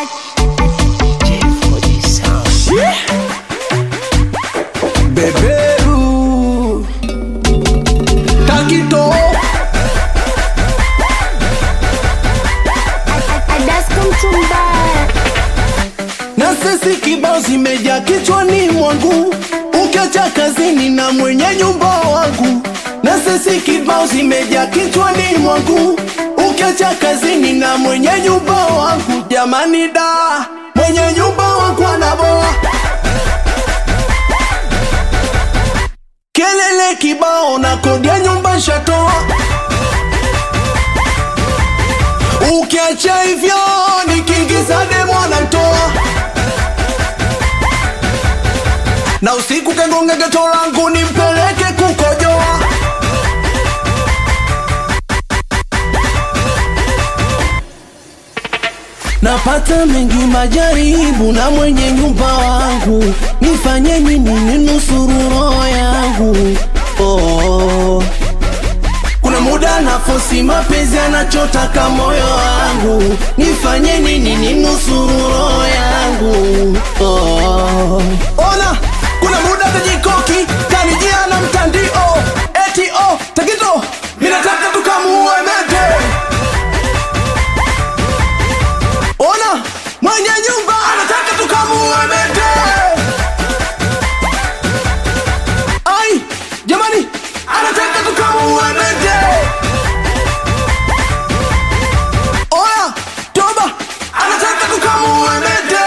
Beberu Takito na sisi kibao zimejaa kichwani mwangu, ukiacha kazini na mwenye nyumba wangu. Na sisi kibao zimejaa kichwani mwangu, ukiacha kazini na mwenye nyumba wangu. Jamani da, mwenye nyumba wangu anaboa kelele kibao na kodi ya nyumba shatoa. Ukiacha hivyo nikiingiza demo anatoa na usiku kagonga geto langu nimpeleke kukojoa. Napata mengi majaribu na mwenye nyumba wangu, nifanye nini ninusuru roho yangu? Oh. Kuna muda nafosi mapenzi anachotaka moyo wangu, nifanye nini ninusuru roho yangu? Oh. Ona, kuna muda tajikoki kanijia na mtandio eti oh, Takito, minataka tukamuue mete Ona mwenye nyumba anataka tukamuue mete. Ai jamani, anataka tukamuue mete. Oya toba, anataka tukamuue mete.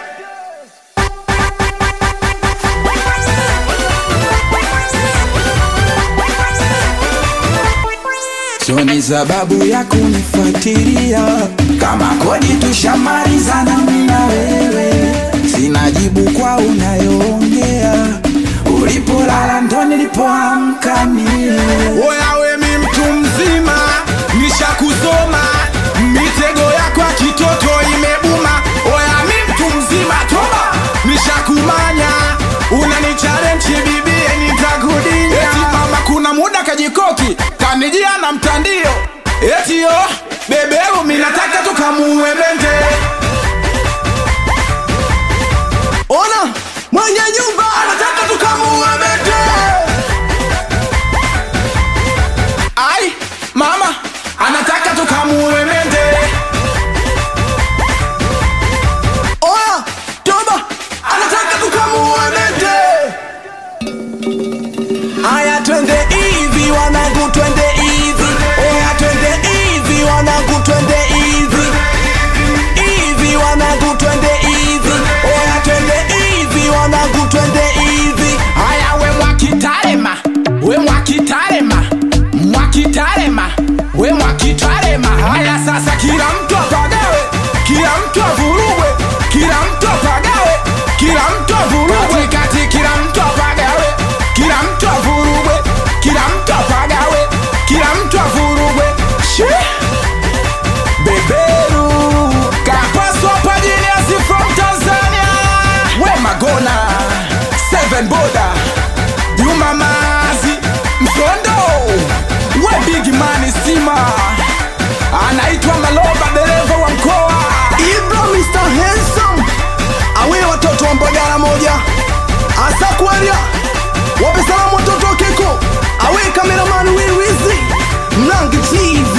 Sioni sababu ya kunifuatilia kama kodi tushamalizana mimi na wewe, sina jibu kwa unayoongea. Ulipolala ndo nilipoamka mie. Oya we mi mtu mzima, nishakusoma mitego yako ya kitoto imebuma. Oya mi mtu mzima, toba, nishakumanya unanichallenge bibie, nitakudinya. Eti mama, kuna muda kajikoki kanijia na mtandio, eti yo bebeu, mi nataka tukamuue mende. Ona mwenye nyumba anataka tukamuue mende. Ai, mama anataka tukamuue mende. Oya, toba, anataka tukamuue mende. Aya, twende hivi wanangu, twende hivi. Oya, twende hivi wanangu, twende hivi. Hivi wanangu, twende hivi. Oya, twende hivi wanangu, twende hivi. Aya, we mwakitarema, we mwakitarema, mwakitarema, we mwakitarema. Haya sasa, kila mtu apagawe, kila mtu avurugwe, kila mtu apagawe, kila mtu avurugwe, kati kila mtu apagawe, kila mtu avurugwe, kila mtu apagawe, kila mtu avurugwe. Shee! Beberu Kapaswa Pajiniasi from Tanzania We Magona Seven Boda Juma Mazi Msondo We Big Money Stima Anaitwa Maloba dereva wa mkoa Ibra Mr. Handsome Awe watoto wa Mbagala moja Asa Kwaria Wape salamu watoto wa Keko Awe kameraman Wiwizi Mlangi TV